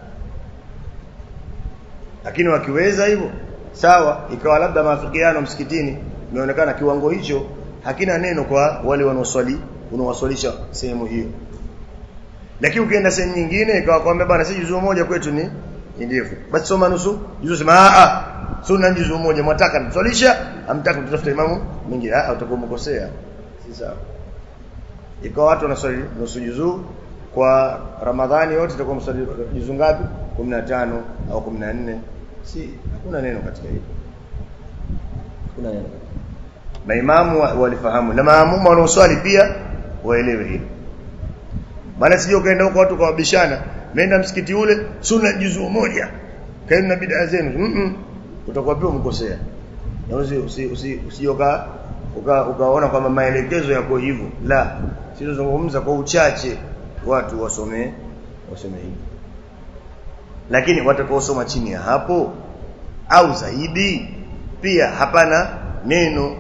lakini wakiweza hivyo sawa ikawa labda maafikiano msikitini imeonekana kiwango hicho hakina neno kwa wale wanaoswali unaowaswalisha sehemu hiyo lakini ukienda sehemu nyingine ikawa kwamba bana si juzuu moja kwetu ni ni ndefu basi soma nusu juzuu sema a a sunna juzuu moja mwataka mswalisha amtaka mtafuta imamu mwingine ah utakuwa umekosea si sawa ikawa watu wanaswali nusu juzuu kwa Ramadhani yote itakuwa mswali juzuu ngapi 15 au 14 si hakuna neno katika hilo hakuna neno maimamu walifahamu na maamumu wanaoswali pia waelewe hilo maana sije ukaenda huko watu kawabishana nenda msikiti ule sunna juzuu moja kaeni na bid'a zenu mm -mm. utakuwa pia umekosea na usi usi usi, usi uka, uka, ukaona kwamba maelekezo yako hivyo la sizungumza kwa uchache watu wasome wasome hivi lakini watakaosoma chini ya hapo au zaidi pia hapana neno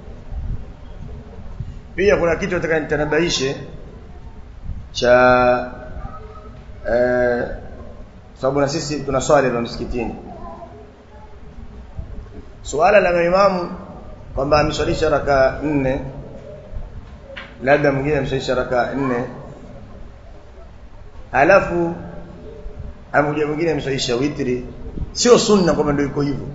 pia kuna kitu nataka nitanabaishe cha eh, sababu na sisi tuna swali la msikitini suala la imamu kwamba ameswalisha raka nne labda mwingine ameswalisha raka nne alafu amekuja mwingine ameswalisha witri sio sunna kwamba ndio iko hivyo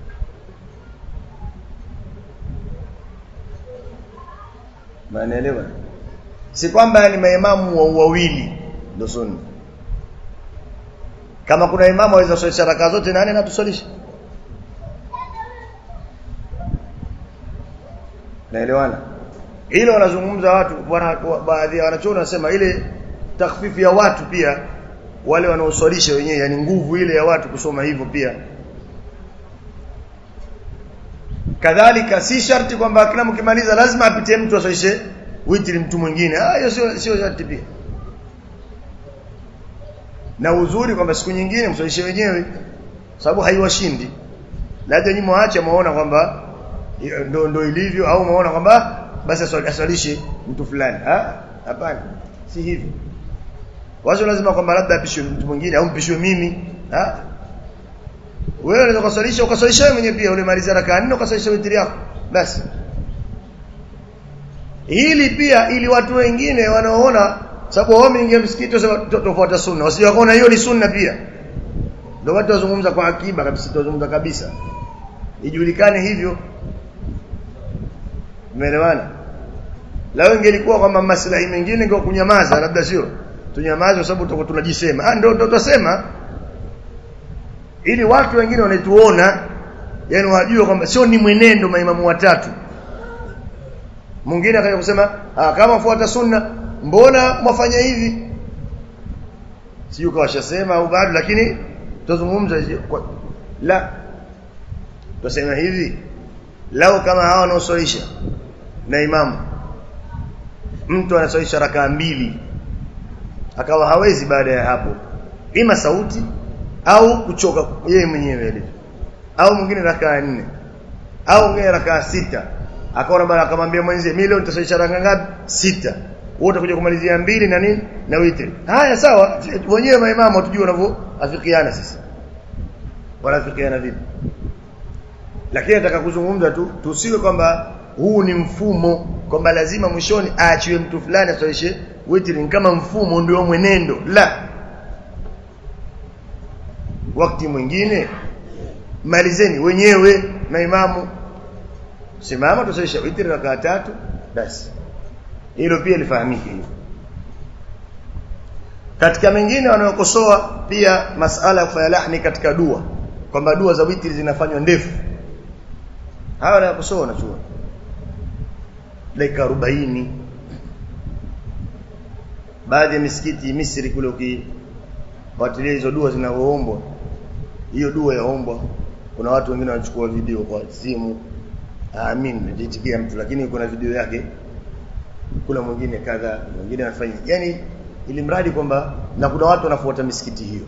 Maanaelewa? Si kwamba ni maimamu wa wawili ndio sunna. Kama kuna imamu aweza kuswalisha raka zote nane na tuswalishe. Naelewana? Hilo wanazungumza watu wana, baadhi ya wanachuoni wanasema ile takhfifu ya watu pia wale wanaoswalisha wenyewe yani nguvu ile ya watu kusoma hivyo pia kadhalika si sharti kwamba kila mkimaliza lazima apitie mtu aswalishe witri mtu mwingine ah hiyo sio sio sharti pia na uzuri kwamba siku nyingine mswalishe wenyewe sababu haiwashindi labda nyinyi mwaache muone kwamba ndo ndo ilivyo au muone kwamba basi aswalishe mtu fulani ah hapana si hivyo wazo lazima kwamba labda apishwe mtu mwingine au mpishwe mimi ah wewe unaweza kuswalisha ukaswalisha wewe mwenyewe pia ulimaliza rakaa nne ukaswalisha witri yako basi hili pia ili watu wengine wanaoona sababu wao wameingia msikiti tofuata sunna wasije wakaona hiyo ni sunna pia ndio watu wazungumza kwa akiba kabisa tuzungumza kabisa ijulikane hivyo umeelewana lao ingelikuwa kwamba maslahi mengine ingekuwa kunyamaza labda sio tunyamaze kwa sababu tutakuwa tunajisema ah ndio ndio tutasema ili watu wengine wanatuona yani wajue kwamba sio ni mwenendo maimamu watatu mwingine akaja kusema ah kama fuata sunna mbona mwafanya hivi sio kawashasema au bado lakini tuzungumza la tuseme hivi lao kama hao wanaosalisha na imamu mtu anasalisha rakaa mbili akawa hawezi baada ya hapo ima sauti au kuchoka yeye mwenyewe ile au mwingine rakaa nne au mwingine rakaa sita akaona bana akamwambia mwenzie mimi leo nitasalisha rakaa ngapi sita wote kuja kumalizia mbili na nini na witri haya sawa wenyewe maimamu tujue wanavyoafikiana sisi wanafikiana vipi lakini nataka kuzungumza tu tusiwe kwamba huu ni mfumo kwamba lazima mwishoni aachiwe mtu fulani asalishe witri kama mfumo ndio mwenendo la wakati mwingine malizeni wenyewe na imamu simama tusalisha witri rakaa tatu basi hilo pia lifahamike hivyo katika mengine wanaokosoa pia masala ya kufanya lahni katika dua kwamba dua za witri zinafanywa ndefu hawa wanakosoa wanachua dakika 40 baadhi ya misikiti Misri kule ukifuatilia hizo dua zinazoombwa hiyo dua yaombwa kuna watu wengine wanachukua video kwa simu amin najitikia mtu lakini kuna video yake kuna mwingine kadha mwingine anafanya yani ili mradi kwamba na kuna watu wanafuata misikiti hiyo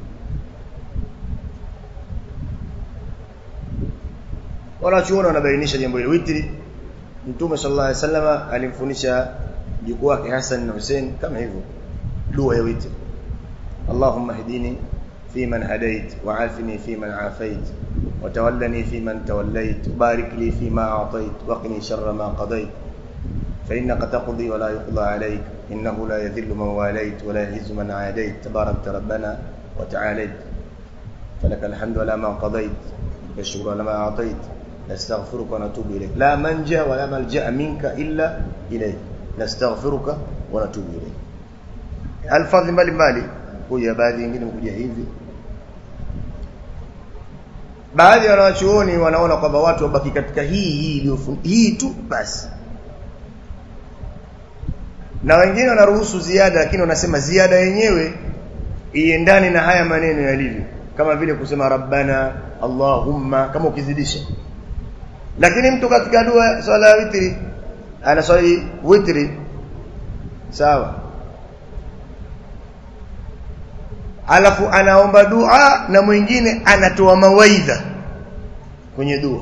wanachuona wanabainisha jambo hili witri mtume sallallahu alaihi wasallam alimfundisha jukuu wake Hassan na Hussein kama hivyo dua ya witri Allahumma hdini فيمن هديت وعافني فيمن عافيت وتولني فيمن توليت وبارك لي فيما أعطيت وقني شر ما قضيت فإنك تقضي ولا يقضى عليك إنه لا يذل من واليت ولا يعز من عاديت تباركت ربنا وتعاليت فلك الحمد على ما قضيت والشكر على ما أعطيت نستغفرك ونتوب إليك لا منجا ولا ملجأ منك إلا إليك نستغفرك ونتوب إليك الفضل mbali mbali kuja baadhi nyingine kuja hivi baadhi ya wanachuoni wanaona kwamba watu wabaki katika hii hii hii tu basi na wengine wanaruhusu ziada lakini wanasema ziada yenyewe iendane na haya maneno yalivyo kama vile kusema rabbana allahumma kama ukizidisha lakini mtu katika dua swala ya witri anaswali witri sawa alafu anaomba dua na mwingine anatoa mawaidha kwenye dua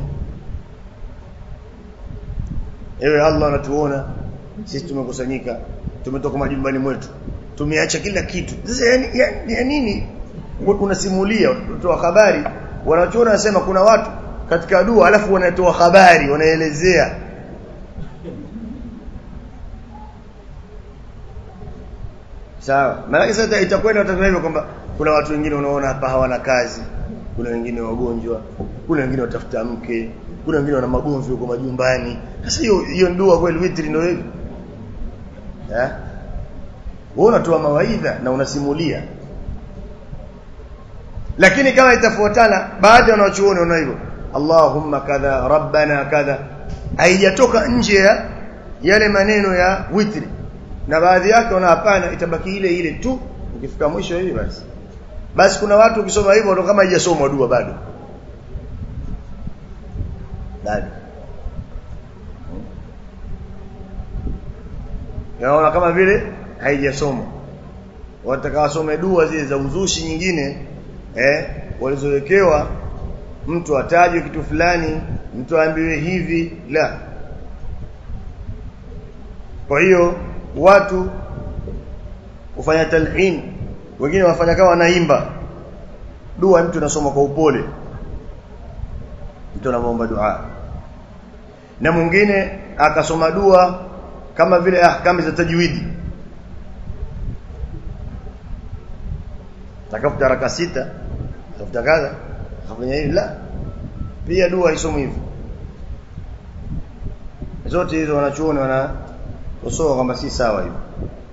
ewe Allah anatuona sisi tumekusanyika tumetoka majumbani mwetu tumeacha kila kitu sasa yani, yani, ya nini unasimulia unatoa habari wanachoona wanasema kuna watu katika dua alafu wanatoa habari wanaelezea sawa maana sasa itakwenda utakwenda hivyo kwamba kuna watu wengine unaona hapa hawana kazi kuna wengine wagonjwa kuna wengine watafuta mke kuna wengine wana magomvi huko majumbani sasa hiyo hiyo dua kweli witri ndio hiyo eh wewe unatoa mawaidha na unasimulia lakini kama itafuatana baadhi ya wanachuoni wana hivyo Allahumma kadha rabbana kadha haijatoka nje ya yale maneno ya witri na baadhi yake wana hapana itabaki ile ile tu ukifika mwisho hivi basi basi kuna watu ukisoma hivyo ndio kama haijasomwa dua bado bado yaona kama vile haijasomwa watakawasome dua zile za uzushi nyingine eh walizowekewa mtu atajwe kitu fulani mtu aambiwe hivi la kwa hiyo watu kufanya talhin wengine wafanya kama wanaimba dua mtu anasoma kwa upole mtu anaomba dua na mwingine akasoma dua kama vile ahkami za tajwidi takafuta raka sita tafuta kadha kafanya hivi la pia dua haisomwi hivyo zote hizo wanachuoni wana usoa kwamba si sawa hivyo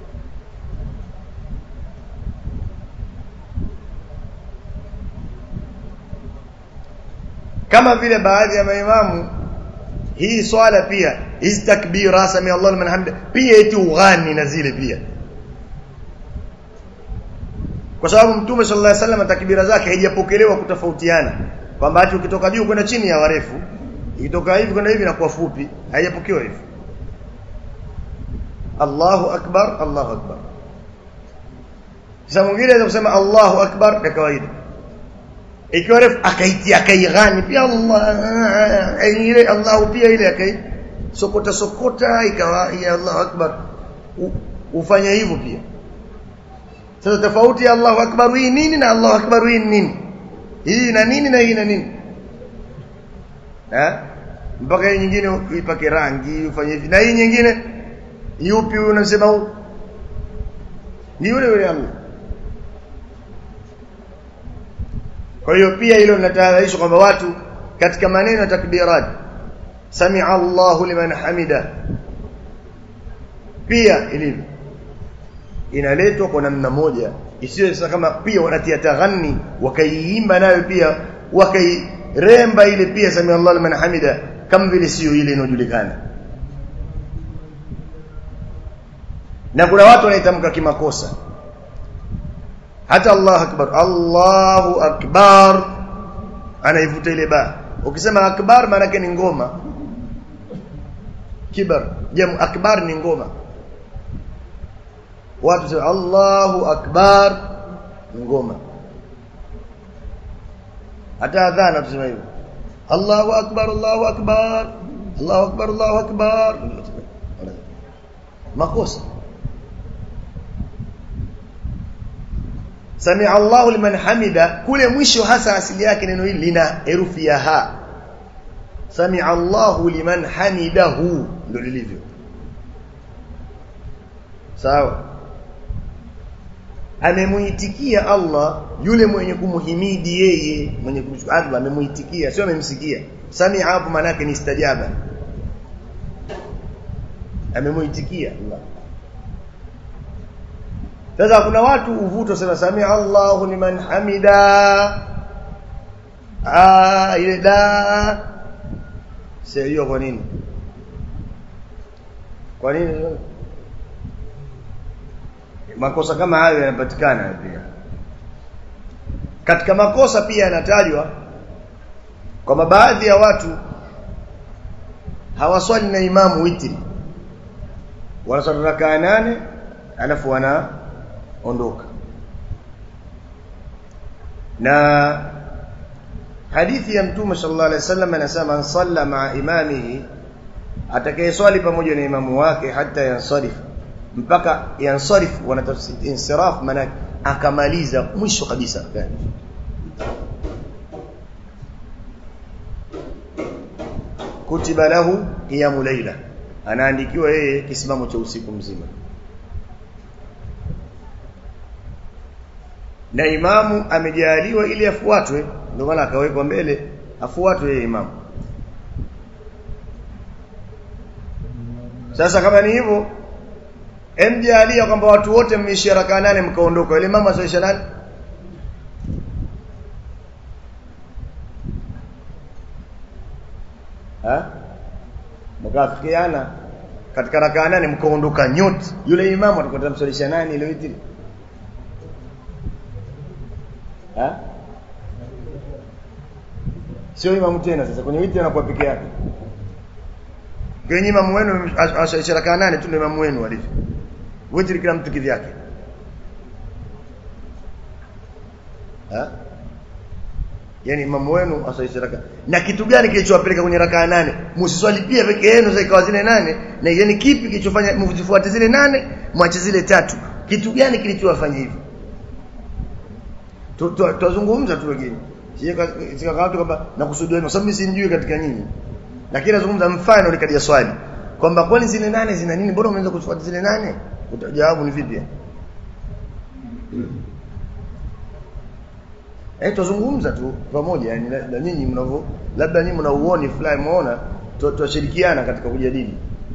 kama vile baadhi ya maimamu hii swala pia hizi takbira sami Allah liman hamda pia eti ughani na zile pia kwa sababu mtume sallallahu alaihi wasallam takbira zake haijapokelewa kutofautiana kwamba ati ukitoka juu kwenda chini ya warefu ikitoka hivi kwenda hivi na kwa fupi haijapokewa hivyo Allahu akbar Allahu akbar sasa mwingine anaweza kusema Allahu akbar kwa kawaida ikiwa refu akaitia akaighani pia Allah ile Allahu pia ile akai sokota sokota ikawa ya Allahu akbar ufanye hivyo pia sasa tofauti ya Allahu akbar hii nini na Allahu akbar hii nini hii na nini na hii na nini eh mpaka hii nyingine uipake rangi ufanye hivi na hii nyingine yupi unasema huu ni yule yule Allah kwa hiyo pia hilo linatahadharishwa kwamba watu katika maneno ya takbirat sami'a Allahu liman hamida pia ilivyo inaletwa kwa namna moja isiyo sasa kama pia wanatia taghani wakaiimba nayo pia wakairemba ile pia sami Allah liman hamida kama vile sio ile inojulikana na kuna watu wanaitamka kimakosa hata Allah akbar Allahu akbar anaivuta ile ba ukisema akbar maana yake ni ngoma kibar jamu akbar ni ngoma watu sema Allahu akbar ngoma hata adhana tusema hivyo Allahu akbar Allahu akbar Allahu akbar Allahu akbar makosa Sami'a Allahu liman hamida kule mwisho hasa asili yake neno hili lina herufi ya ha Sami'a Allahu liman hamidahu ndio lilivyo sawa amemuitikia Allah yule mwenye kumuhimidi yeye mwenye kumshukuru Allah amemuitikia sio amemsikia sami hapo maana yake ni istajaba amemuitikia Allah sasa kuna watu uvuto sema sami Allahu liman hamida ah ile da sio kwa nini kwa nini makosa kama hayo yanapatikana pia katika makosa pia yanatajwa kwamba baadhi ya watu hawaswali na imamu witri wanaswali rakaa nane alafu wanaondoka na hadithi ya mtume sallallahu alaihi wasallam anasema man salla ma'a imamihi atakayeswali pamoja na imamu wake hata yansarifa mpaka yansarif wanatafsiri insiraf maana akamaliza mwisho kabisa kutiba lahu qiyamu layla anaandikiwa yeye kisimamo cha usiku mzima na imamu amejaliwa ili afuatwe ndio maana akawekwa mbele afuatwe yeye imamu sasa kama ni hivyo emjalia kwamba watu wote mmeishia rakaa nane mkaondoka ile imamu asaisha nani ha mkafikiana katika rakaa nane mkaondoka nyote yule imamu atakuwa atamsalisha nani ile witri ha sio imamu tena sasa kwenye witri anakuwa peke yake kwenye imamu wenu asalisha rakaa nane tu ndio imamu wenu alivyo witri kila mtu kivyake ha yani imamu wenu asalisha rakaa na kitu gani kilichowapeleka kwenye rakaa nane msiswali pia peke yenu sasa ikawa zile nane na yani kipi kilichofanya mzifuate zile nane mwache zile tatu kitu gani kilichowafanya hivyo tuzungumza tu wengine sika kama kwamba nakusudia kwa sababu mimi simjui katika nyinyi lakini nazungumza mfano nikadia swali kwamba kwani zile nane zina nini mbona umeanza kufuata zile nane utajawabu ni vipi Eh tuzungumza tu pamoja yani na nyinyi mnavyo labda nyinyi mna uoni fulani muona tushirikiana katika kujadili.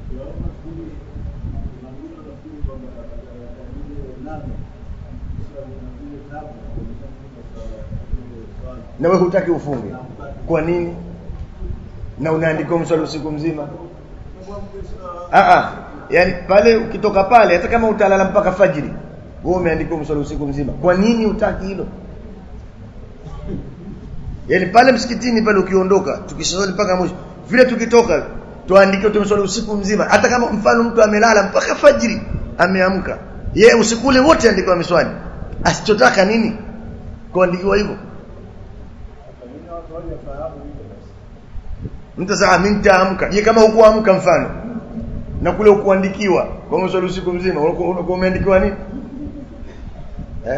Na wewe hutaki ufunge. Kwa nini? Na unaandika mswali usiku mzima? Ah ah. Yaani pale ukitoka pale hata kama utalala mpaka fajiri, wewe umeandika mswali usiku mzima. Kwa nini hutaki hilo? Yaani pale msikitini pale ukiondoka tukiswali mpaka mwisho vile tukitoka tuandike tumeswali usiku mzima hata kama mfano mtu amelala mpaka fajiri ameamka yeye usiku ule wote andikwa ameswali asichotaka nini kuandikiwa hivyo mtu sasa mimi nitaamka je kama hukuamka mfano na kule ukuandikiwa kwa mswali usiku mzima unakuwa umeandikiwa nini eh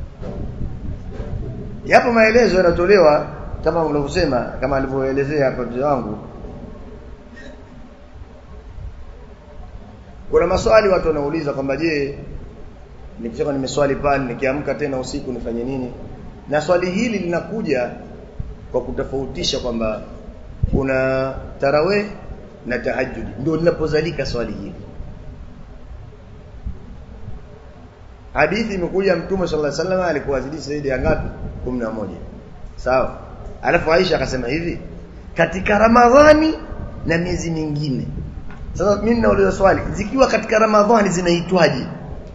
yapo maelezo yanatolewa kama unavyosema kama alivyoelezea hapa mzee wangu kuna maswali watu wanauliza kwamba je nikisema nimeswali pale nikiamka tena usiku nifanye nini na swali hili linakuja kwa kutofautisha kwamba kuna tarawih na tahajjud ndio linapozalika swali hili hadithi imekuja mtume sallallahu alaihi wasallam alikuwa zidi zaidi ya ngapi 11 sawa alafu Aisha akasema hivi katika Ramadhani na miezi mingine sasa mimi nauliza swali zikiwa katika Ramadhani zinaitwaje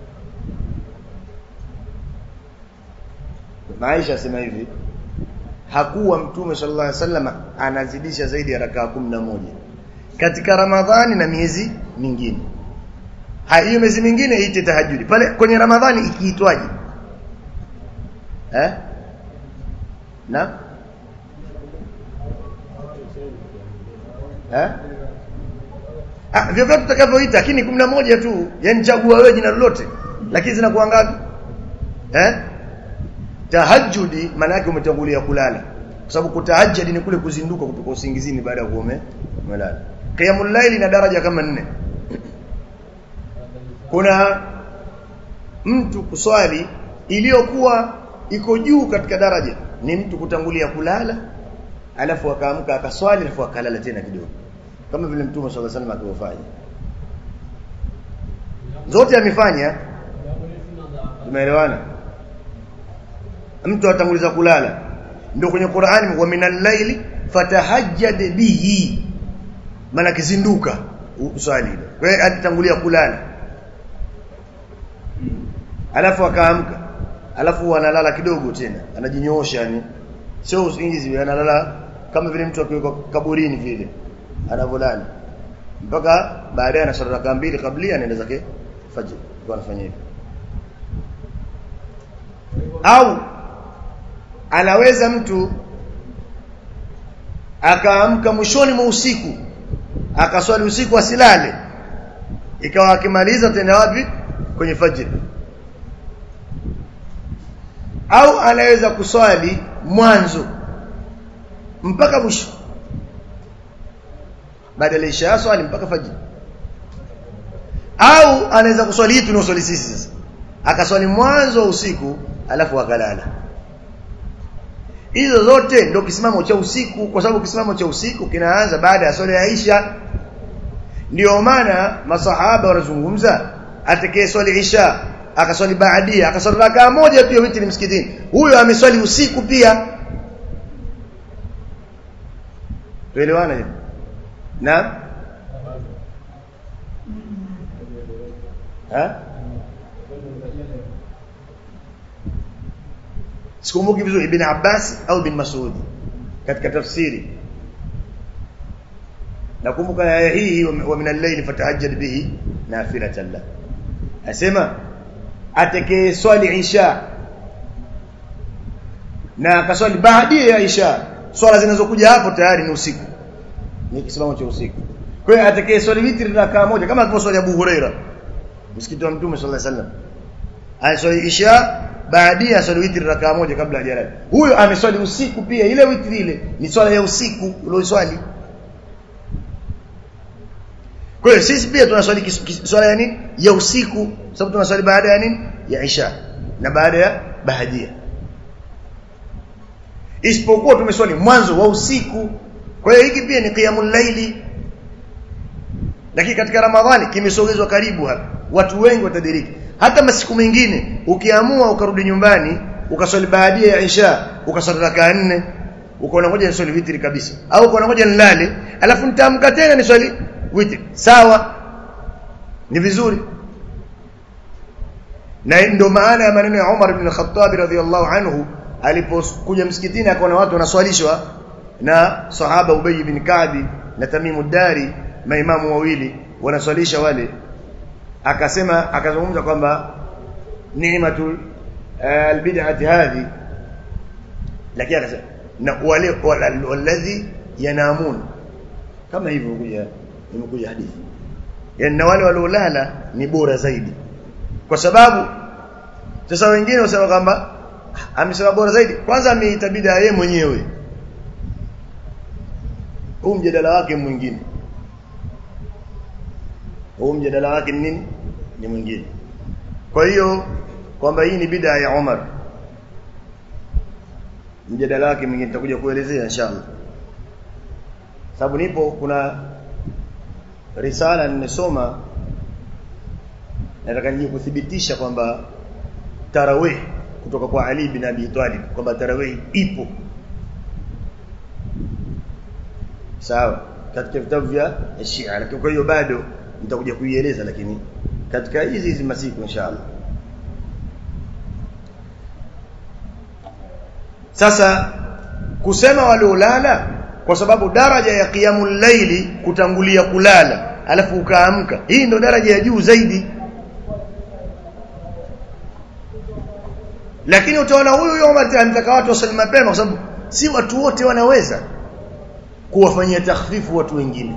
Aisha asema hivi hakuwa mtume sallallahu alaihi wasallam anazidisha zaidi ya rakaa moja katika Ramadhani na miezi mingine hiyo miezi mingine iite tahajjudi pale kwenye Ramadhani ikiitwaje eh na eh ah vyovyote utakavyoita lakini moja tu yani chagua wewe jina lolote lakini zinakuwa ngapi eh tahajjudi maana yake umetangulia kulala kwa sababu kutahajjudi ni kule kuzinduka kutoka usingizini baada ya kuome umelala qiyamul layli na daraja kama nne kuna mtu kuswali iliyokuwa iko juu katika daraja ni mtu kutangulia kulala alafu akaamka akaswali alafu akalala tena kidogo kama vile mtume sallallahu alaihi wasallam alivyofanya zote amefanya tumeelewana mtu atanguliza kulala ndio kwenye Qur'ani wa minal layli fatahajjad bihi maana kizinduka uswali kwa hiyo alitangulia kulala alafu akaamka alafu analala kidogo tena anajinyoosha yani sio usingizi analala kama vile mtu akiwekwa kaburini vile anavolala mpaka baadaye anaswali raka mbili kabla anaenda zake fajr kwa anafanya hivyo au anaweza mtu akaamka mwishoni mwa usiku akaswali usiku asilale ikawa akimaliza tena wapi kwenye fajr au anaweza kuswali mwanzo mpaka mwisho badala isha swali mpaka fajr au anaweza kuswali hii tunaoswali sisi sasa akaswali mwanzo wa usiku alafu akalala hizo zote ndio kisimamo cha usiku kwa sababu kisimamo cha usiku kinaanza baada ya swala ya Isha ndio maana masahaba wanazungumza atakaye swali Isha akaswali baadia akaswali rakaa moja pia witri msikitini huyo ameswali usiku pia tuelewana hivi na ha sikumbuki vizuri ibn Abbas au ibn Mas'ud katika tafsiri nakumbuka aya hii wa min al-layl fatahajjad bihi nafilatan la asema atakaye swali isha na akaswali baada ya isha swala zinazokuja hapo tayari ni usiku ni kisimamo cha usiku kwa hiyo atakaye swali witri rakaa moja kama alivyoswali Abu Huraira msikiti wa Mtume sallallahu alaihi wasallam aiswali isha baadia swali witri rakaa moja kabla hajalala huyo ameswali usiku pia ile witri ile ni swala ya usiku ulioswali kwa hiyo sisi pia tunaswali swala ya nini ya usiku sababu tunaswali baada ya nini ya isha na baada ya bahadia isipokuwa tumeswali mwanzo wa usiku kwa hiyo hiki pia ni qiyamul laili lakini katika ramadhani kimesogezwa karibu hapa watu wengi watadiriki hata masiku mengine ukiamua ukarudi nyumbani ukaswali baadia ya isha ukaswali rakaa nne ukaona ngoja niswali witri kabisa au ukaona ngoja nilale alafu nitaamka tena niswali witri sawa ni vizuri na ndio maana ya maneno ya Umar ibn Khattab radhiyallahu anhu alipokuja msikitini akaona watu wanaswalishwa na sahaba Ubay ibn Ka'b na Tamim dari maimamu wawili wanaswalisha wale akasema akazungumza kwamba ni'matu albid'ati hadhi lakini akasema na wale walladhi yanamun kama hivyo kuja imekuja hadithi yani na wale waliolala ni bora zaidi kwa sababu sasa wengine wasema kwamba amesema bora zaidi kwanza ameita bid'a yeye mwenyewe huu mjadala wake mwingine huu mjadala wake ni nini ni mwingine kwa hiyo kwamba hii ni bid'a ya Umar mjadala wake mwingine tutakuja kuelezea inshallah sababu nipo kuna risala nimesoma nataka nije kuthibitisha kwamba tarawih kutoka kwa Ali bin Abi Talib kwamba tarawih ipo sawa katika vitabu vya Shia lakini kwa hiyo bado nitakuja kuieleza lakini katika hizi hizi masiku inshallah sasa kusema waliolala kwa sababu daraja ya qiyamul laili kutangulia kulala alafu ukaamka hii ndo daraja ya juu zaidi lakini utaona huyu huyo Umar anataka watu wasali mapema kwa sababu si watu wote wanaweza kuwafanyia takhfifu watu wengine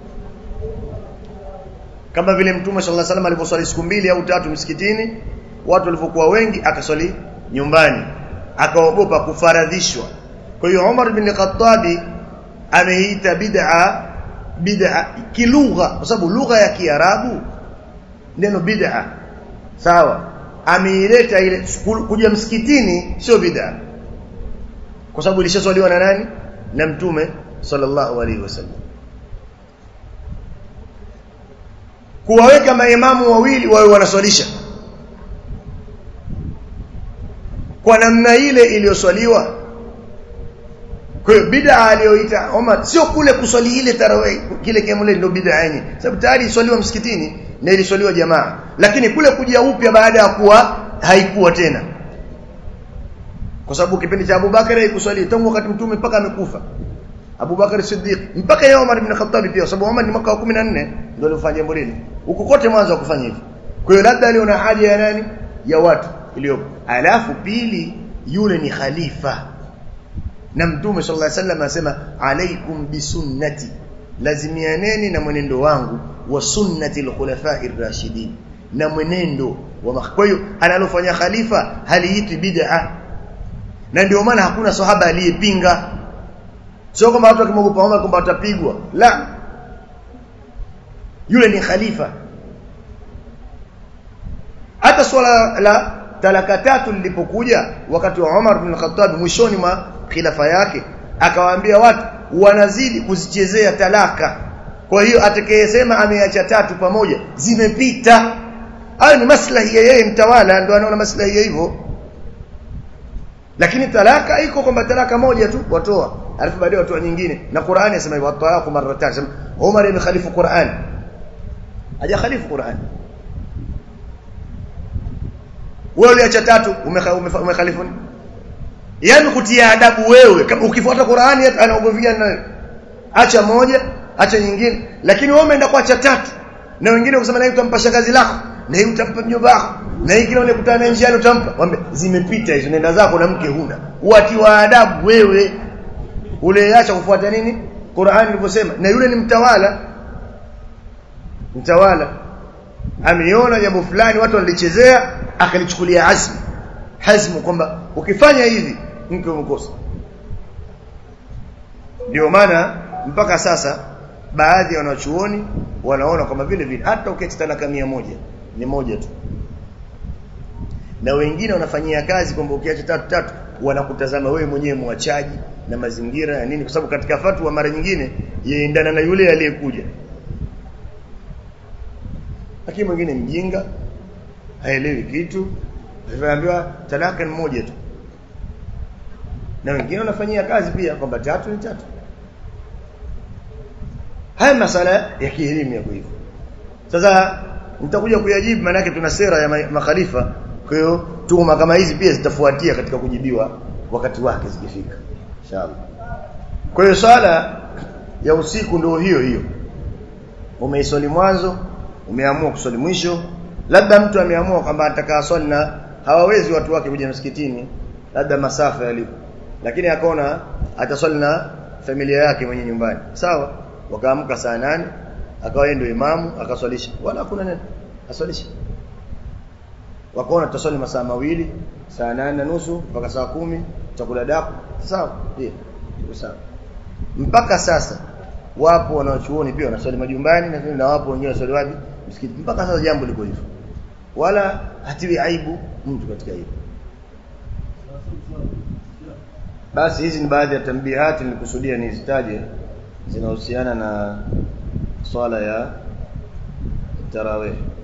kama vile mtume sallallahu alaihi wasallam aliposwali siku mbili au tatu msikitini watu walivyokuwa wengi akaswali nyumbani akaogopa kufaradhishwa kwa hiyo Umar bin Khattab ameita bid'a bid'a kilugha kwa sababu lugha ya Kiarabu neno bid'a sawa ameileta ile kuja msikitini sio bid'a kwa sababu ilishaswaliwa na nani na mtume sallallahu alaihi wasallam kuwaweka maimamu wawili wawe wanaswalisha kwa namna ile iliyoswaliwa kwa hiyo bid'a aliyoita Omar sio kule kuswali ile tarawih kile kiamule ndio bid'a yenyewe sababu tayari iswaliwa msikitini na iliswaliwa jamaa lakini kule kuja upya baada ya kuwa haikuwa tena kwa sababu kipindi cha Abu Bakar haikuswali tangu wakati mtume mpaka amekufa Abu Bakar Siddiq mpaka ya Umar ibn Khattab pia sababu Umar ni mwaka wa 14 ndio alifanya jambo lile huko kote mwanzo wa kufanya hivi kwa hiyo labda aliona haja ya nani ya watu iliyopo alafu pili yule ni khalifa na mtume sallallahu alaihi wasallam anasema alaikum bisunnati lazimianeni na mwenendo wangu wa sunnati al-khulafa'ir rashidin na mwenendo wa kwa hiyo analofanya khalifa haliiti bid'a na ndio maana hakuna sahaba aliyepinga sio kwamba watu wakimwogopa Umar kwamba watapigwa la yule ni khalifa hata swala la talaka tatu lilipokuja wakati wa Umar bin Khattab mwishoni mwa khilafa yake akawaambia watu wanazidi kuzichezea talaka kwa hiyo atakayesema ameacha tatu pamoja zimepita hayo ni maslahi ya yeye mtawala ndio anaona maslahi ya hivyo lakini talaka iko kwamba talaka moja tu watoa alafu baadaye watoa nyingine na Qur'ani inasema hivyo talaqu marratan sema Umar imekhalifu Qur'an haja khalifu Qur'an wewe uliacha tatu umekhalifu nini yani kutia adabu wewe kama ukifuata Qur'ani anaogovia nayo acha moja acha nyingine lakini wewe umeenda kuacha tatu na wengine kusema na utampa shangazi lako na hii utampa mjomba wako na hii kile unakutana naye njiani utampa mwambie zimepita hizo nenda zako na mke huna uatiwa adabu wewe uleacha kufuata nini Qur'ani ilivyosema na yule ni mtawala mtawala ameona jambo fulani watu walichezea akalichukulia azmi hazmu kwamba ukifanya hivi mke umekosa ndio maana mpaka sasa baadhi ya wanachuoni wanaona kama vile vile hata uketi talaka mia moja ni moja tu na wengine wanafanyia kazi kwamba ukiacha tatu tatu wanakutazama wewe mwenyewe mwachaji na mazingira ya nini kwa sababu katika fatwa mara nyingine yaendana na yule aliyekuja lakini mwingine mjinga haelewi kitu aliambiwa talaka ni moja tu na wengine wanafanyia kazi pia kwamba tatu ni tatu haya masala ya kielimu yako hivyo sasa nitakuja kuyajibu maana yake tuna sera ya makhalifa kwa hiyo tuhuma kama hizi pia zitafuatia katika kujibiwa wakati wake zikifika inshallah kwa hiyo swala ya usiku ndio hiyo hiyo umeiswali mwanzo umeamua kuswali mwisho labda mtu ameamua kwamba atakaa swali na hawawezi watu wake kuja msikitini labda masafa yalipo lakini akaona ataswali na familia yake mwenye nyumbani sawa wakaamka saa nane akawa ndio imamu akaswalisha wala hakuna neno aswalisha wakaona tutaswali masaa mawili saa nane na nusu mpaka saa kumi chakula daku sawa ndio sawa mpaka sasa wapo wanaochuoni pia wanaswali majumbani na na wapo wengine wanaswali wapi msikiti mpaka sasa jambo liko hivyo wala hatiwi aibu mtu katika hilo basi hizi ni baadhi ya tambihati nilikusudia nizitaje zinahusiana na swala ya tarawih